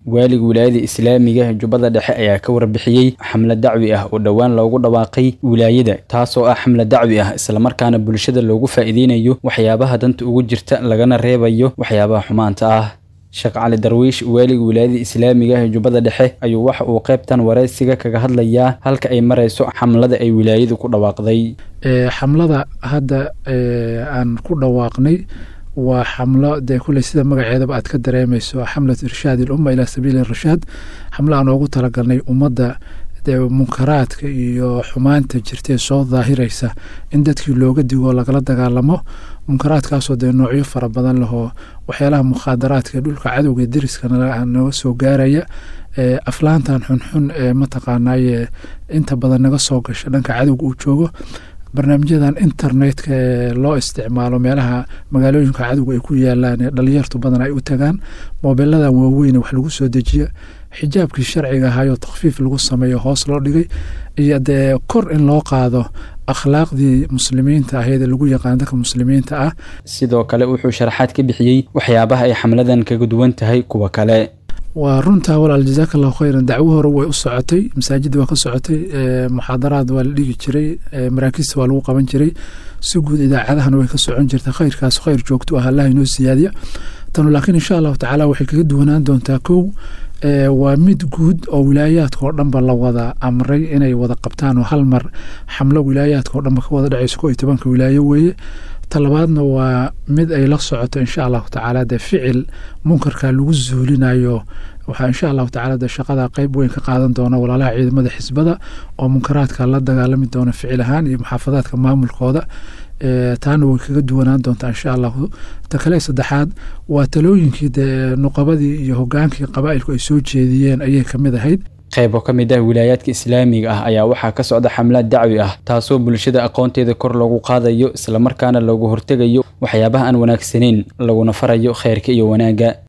waaliga wilaayada islaamiga ee jubbada dhexe ayaa ka warbixiyey xamlad dacwi ah oo dhowaan loogu dhawaaqay wilaayada taasoo ah xamlad dacwi ah islamarkaana bulshada loogu faa'iideynayo waxyaabaha danta ugu jirta lagana reebayo waxyaabaha xumaanta ah sheekh cali darwiish waaliga wilaayada islaamiga ee jubbada dhexe ayuu waxa uu qaybtan waraysiga kaga hadlayaa halka ay marayso xamlada ay wilaayadu ku dhawaaqday xamlada hadda aan ku dhawaaqnay waa xamlo dee kuley sida magaceedaba aad ka dareemayso xamlatu irshaad ilumma ilaa sabiili rashaad xamlo aan oogu talagalnay ummadda dee munkaraadka iyo xumaanta jirtee soo daahiraysa in dadkii looga digo lagala dagaalamo munkaraadkaasoo dee noocyo fara badan lahoo waxyaalaha mukhaadaraadka dhulka cadowga deriskana naga soo gaaraya aflaantan xunxun ee mataqaanaaye inta badan naga soo gasha dhanka cadowga uu joogo barnaamijyadan internetka ee loo isticmaalo meelaha magaalooyinka cadowga ay ku yaalaan ee dhalinyartu badan ay u tagaan moobiladan waaweyne wax lagu soo dejiya xijaabkii sharciga ahayoo takfiif lagu sameeyo hoos loo dhigay iyo dee kor in loo qaado akhlaaqdii muslimiinta ahayd ee lagu yaqaan dadka muslimiinta ah sidoo kale wuxuu sharaxaad ka bixiyey waxyaabaha ay xamladan kaga duwan tahay kuwa kale waa runtaa walaal jazaaka allahu khayran dacwo hore way u socotay masaajidda waa ka socotay muxaadaraad waa la dhigi jiray maraakiista waa lagu qaban jiray si guud idaacadahana way ka socon jirta khayrkaas khayr joogto ah allah inoo siyaadiya tanu laakiin insha allahu tacaala waxay kaga duwanaan doontaa kow waa mid guud oo wilaayaadka oo dhanba la wada amray inay wada qabtaan oo hal mar xamlo wilaayaadka oo dhanba ka wada dhacayso ko iyo tobanka wilaayo weeye talabaadna waa mid ay la socoto insha allahu tacaala dee ficil munkarka lagu zuulinayo waxaa insha allahu tacala dee shaqada qeyb weyn ka qaadan doona walaalaha ciidamada xisbada oo munkaraadka la dagaalami doona ficil ahaan iyo muxaafadaadka maamulkooda taana way kaga duwanaan doontaa insha allahu ta kale saddexaad waa talooyinkii dee nuqabadii iyo hogaankii qabaa'ilku ay soo jeediyeen ayay kamid ahayd qaybo ka mid ah wilaayaadka islaamiga ah ayaa waxaa ka socda xamlaad dacwi ah taasoo bulshada aqoonteeda kor loogu qaadayo islamarkaana loogu hortegayo waxyaabaha aan wanaagsanayn laguna farayo khayrka iyo wanaagga